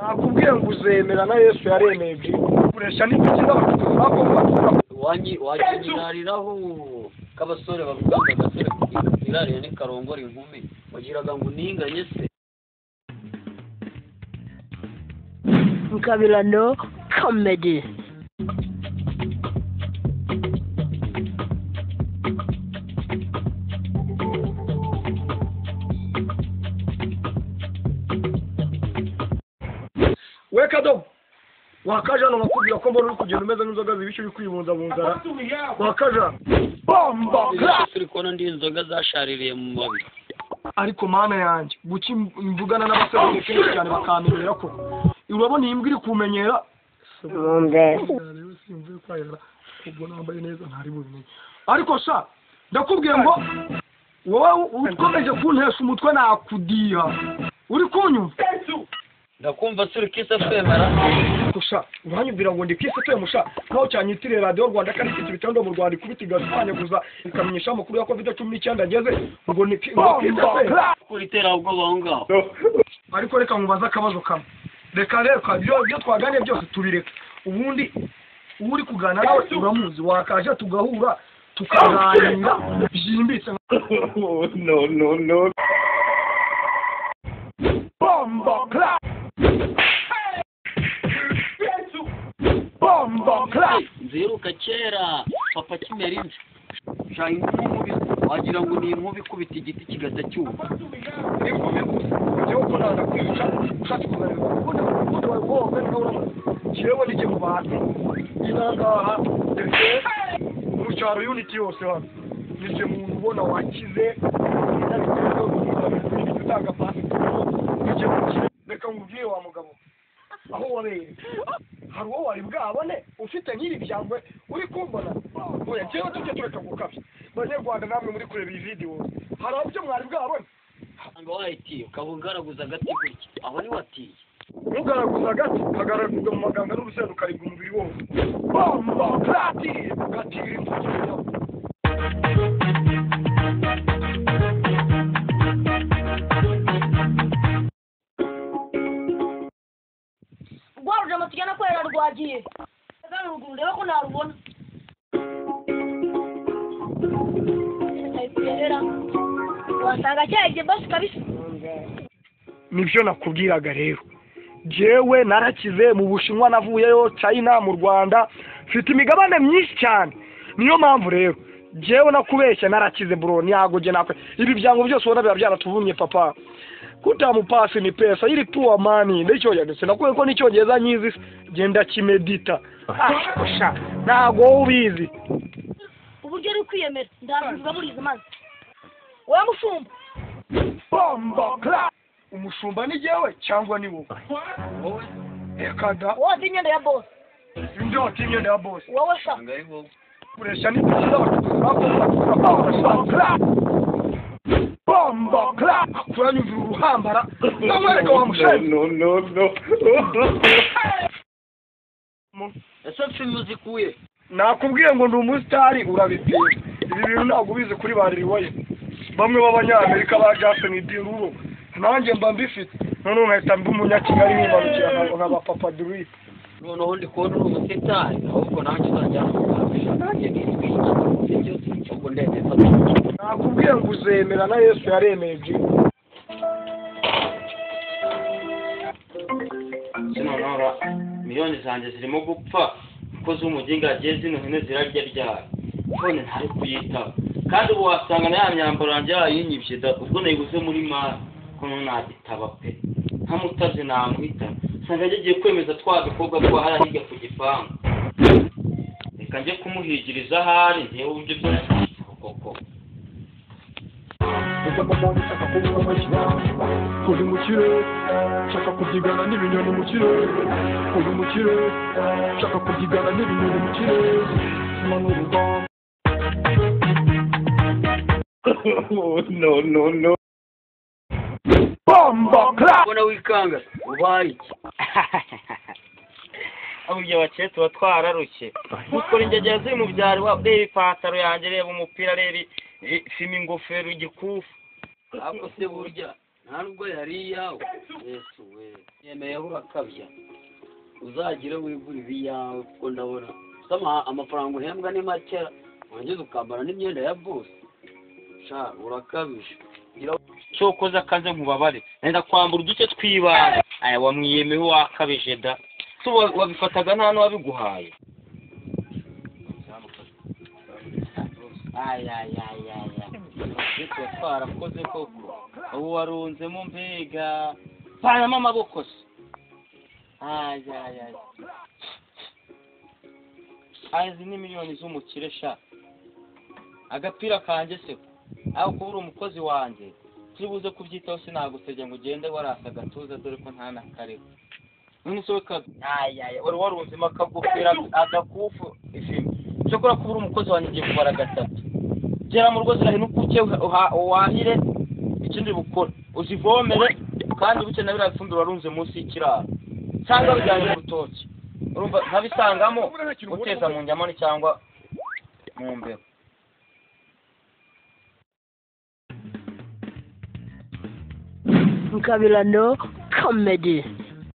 nakubwiye ngo uzemera na yesu yaremeye byibura ukoresha n'ibiki n'abacuruzi bagomba gukora wanyi wakinyirariraho k'abasore bavuga ngo agasore kirarira ni karongora inkumi wagiraga ngo ninganye se kabirano comedy we kadobo wakajana bakubwira ko mbona uri kugenda umeze nk'inzoga zibishyu uri kwibunzabunzara wakajana bomba Ese turi kubona ndi inzoga zashaririye mu mabi ariko mana yanjye guki mvugana n'abasore ni kenshi cyane bakamenyera ko urabona iyi mbwa iri kumenyera rero simvuye kwahera ubwo nambaye neza ntari bubimenye ariko sha ndakubwiye ngo wowe ukomeje kuntesha umutwe nakudiha uri kunyumva ndakumva suri kisa twemera gusa uranyumvira ngo ndi ku isi utuye musha nkaho cyanyitirire radiyo rwanda kandi ifite ibitondo mu rwanda ikubita igasanyaguza ikamenyesha amakuru ya kovide cumi n'icyenda ageze ngo ni ku ngo ku isi pe kuri iterabwoba aho ngaho ariko reka nkubaze akabazo kamwe reka reka ibyo ibyo twaganiriye byose tubireka ubundi uwo uri kugana nawe uramuzi wakaje tugahura tukaganira byimbitse no, no, no. bomba clap bomba clap nziruka kera papa kimera imvi sha inkubi wagira ngo ni inkubi ikubita igiti kigahita cyuma kireho n'iki mu bantu inangaha ndetse mu cyaro unity yose hano ndetse umuntu ubona wakize utanga pasiporo icyo reka ngubwire wa mugabo aho wabereye hari uwo wari bwabone ufite nk'iri byangwe uri kumbona oya njyewe tujye tureka gukabya banyarwanda namwe muri kureba iyi videwo hari ibyo mwari bwabone usanga wayitiye ukaba ugaragaza agati gutya aho ni watiye ntugaraguze agati kagaraguza mu maganga n'urusenda ukaribwa umubiri wose bomba gati gati iri mu kinyarwanda rwarujama tugenda kwerera rwagiye kandi ruguru urebe ko narubona rwerera wasanga cyagiye basi kabisa nibyo nakubwiraga rero jewe narakize mu bushinwa navuyeyo china mu rwanda mfite imigabane myinshi cyane niyo mpamvu rero jewe nakubeshya narakize bro ntago jye nakwe ibi byango byose ubona biba byaratuvumye papa kutamupasi ni pesa ili poor money n'icyongereza ndetse nakuye ko n'icyongereza nyizi genda kimedita ah sha ntago wowe ubizi uburyo uri kwiyemera ndaruzuza murizi maze wowe mushumba bomba clap umushumba ni jewe cyangwa ni wowe wowe reka da wowe wambaye imyenda ya bose ibyo wata imyenda ya bose wowe sha usanga ari wowe kuresha n'inzira bakora bomba clap kuranyumvira uruhambara namwereka wa mushaje No, no, no. ese filime uzikuye nakubwiye ngo ndi umusitari urabipima ibi bintu ntabwo ubizi kuri ba ririwaye bamwe b'abanyamerika ba jason diruro nanjye mba mbifite noneho nkahita mba umunyakigali nibarukira nka- nka ba papa duruyi noneho ndi kubona uri umusitari ahubwo nanjye uzajya kugurisha nanjye n'ibintu byose ahubwo ndende mfata nakubwiye ngo uzemera na yesu yaremeye byinshi zino nora miliyoni zanjye zirimo gupfa kuko z'umuginga yagiye zino hino zirarya ryari none ntari kuyitaba kandi ubu wasanga na ya myambaro yanjye yayinyibye da ubwo nayiguze muri mari kuno nagitaba pe ntamutaje namwita usanga yagiye kwemeza twa dukobwa ko hari ahiga ku gipangu reka njye kumuhigiriza ahari ntewe uburyo byose koko Ndashaka umuntu ushaka kuba amashyirahamwe kuri mu kirere nshaka kubyigana n'ibinyoni mu kirere kuri mu kirere nshaka kubyigana n'ibinyoni mu kirere manura urwanda no, no, no. bomba clap ubona wikanga ubaye iki burya abakire tuba twararushye mukora ingegera ziri mu byaro wa- reba ipantaro yanjye reba umupira reba i- i- fime ingofero igikufu ako se burya nta nubwo yari iyawe yesu we nemeyeho bakabya uzagire wigura ibiyawe kuko ndabona usama amafaranga uhembwa ni make wangiza ukambara n'imyenda ya bose sha urakabije cyokoza akaze nkubabare nenda kwambura uduce tw'ibanga aya wamwiyemewe wakabije da so wa- wabifataga nta n'uwabiguhaye ayayayaya ariko twarakoze koko ubu warunzemo mbega panamo amaboko se ayayaya aya izi ni miliyoni z'umukire sha agapira kanjye se aho kuba uri umukozi wanjye turibuze kubyitaho sinagusebya ngo ugende warasa agatuza dore ko nta na kareba none se weka ayaya wari warunzemo akagofero agakufu ishimwe ushobora kuba uri umukozi wanjye ugiye kubara gatatu gera mu rugo zirahinuka uke uha- uhahire ikindi bukora uzivomere kandi buke na biriya bifumbire warunze munsi y'ikiraro cyangwa bijyanye n'urutoki urumva nkabisangamo uteza mu nyamani cyangwa mu mbeho Kabirano Comedy.